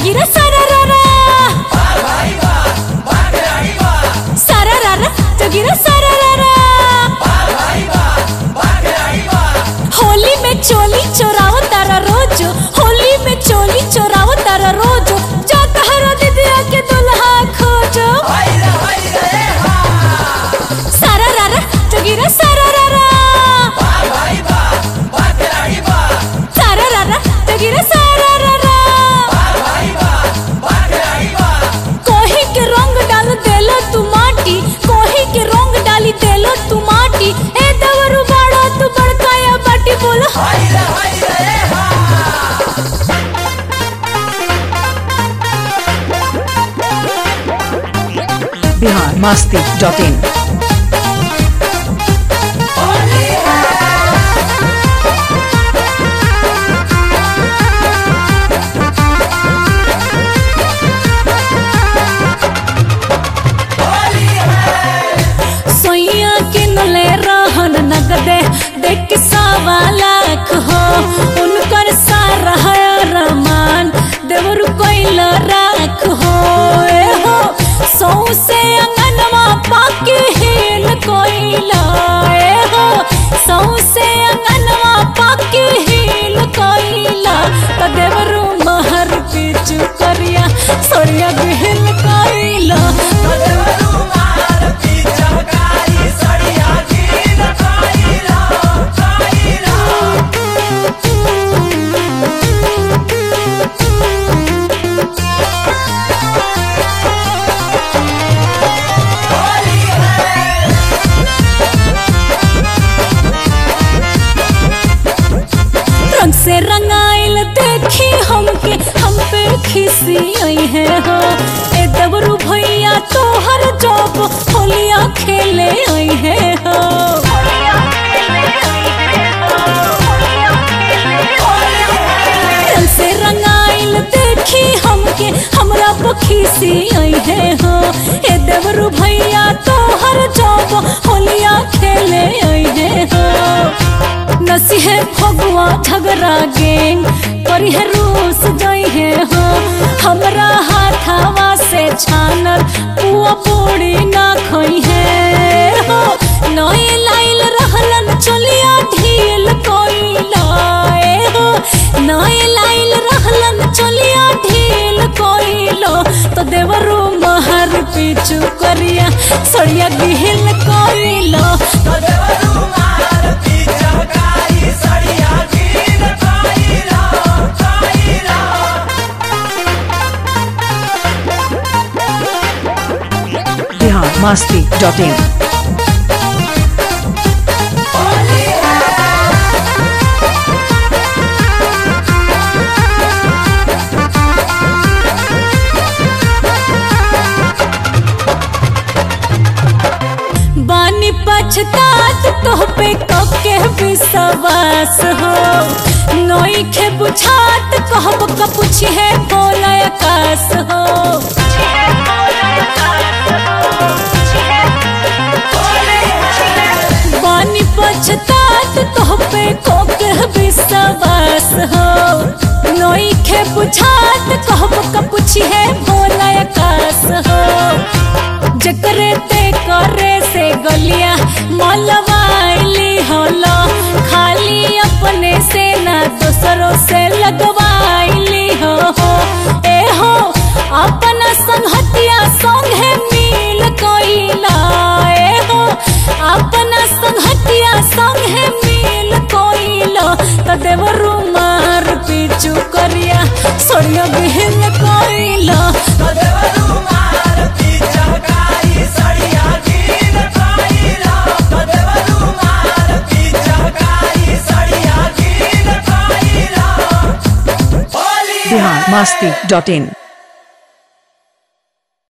जोगिरा सारारारा सारारारा जोगिरा सारारारा होली में चोली चोराव तारा रोज होली में चोली चोराव तारा रोज जा तहरा दीदिया के दुल्हा खोजो सारारारा जोगिरा सारारारा सारारारा जोगिरा सारारारा कोही के रंग डाल देलो तू माटी कोही के रंग डाली देलो तू माटी ए दवरु बाड़ो तू बड़काया बाटी बोलो बिहार मस्ती डॉट इन सोइया के नले रहन नगदे देख के सवा लाख हो उनकर सारा है रमान देवरु कोइल राख हो ए हो सौ से अंगनवा पाके हेल कोइला ए हो सौ से अंगनवा पाके हेल कोइला त देवरु महर पिचु करिया सोरिया बिहिल कोइला त देवरु रंग से रंगाइल देखी हमके हम पे खिसी आई है हो ए दबरू भैया तोहर जब होलिया खेले आई है हो रंग से रंगाइल देखी हमके हमरा पखीसी आई है हो ए दबरू भैया तोहर जब होलिया खेले आई है हो नसी है फगुआ झगड़ा गेंग करी है रूस जई है हो हमरा हाथावा से छानल पुआ पूरी ना खोई है हो नए लाइल रहलन चलिया ढील कोई लाए हो नए लाइल रहलन चलिया ढील कोई लो तो देवरू महर पीछू करिया सड़िया गिहिल कोई लो तो देवरू महर बिहार मस्ती डॉट इन बानी पछतात तोह पे कके विश्वास हो नई खे बुझात कहब का पूछी है बोला आकाश हो बानी पछतात तोह पे कके विश्वास हो नई खे बुझात कहब का पूछी है बोला आकाश हो जकरे ते करे से गलिया मलवाइली होलो खाली अपने से ना दूसरों से लगवाइली हो हो ए हो अपना संगहतिया संगे मिल कोइला ए हो अपना संगहतिया संगे मिल कोइलो त देवरु मार पीछू करिया सोनिया बिहिन कोइलो त देवरु मार पीछू करी सड़िया गिन कोइलो त देवरु मार पीछू करी सड़िया गिन कोइलो बिहार मस्ती डॉट इन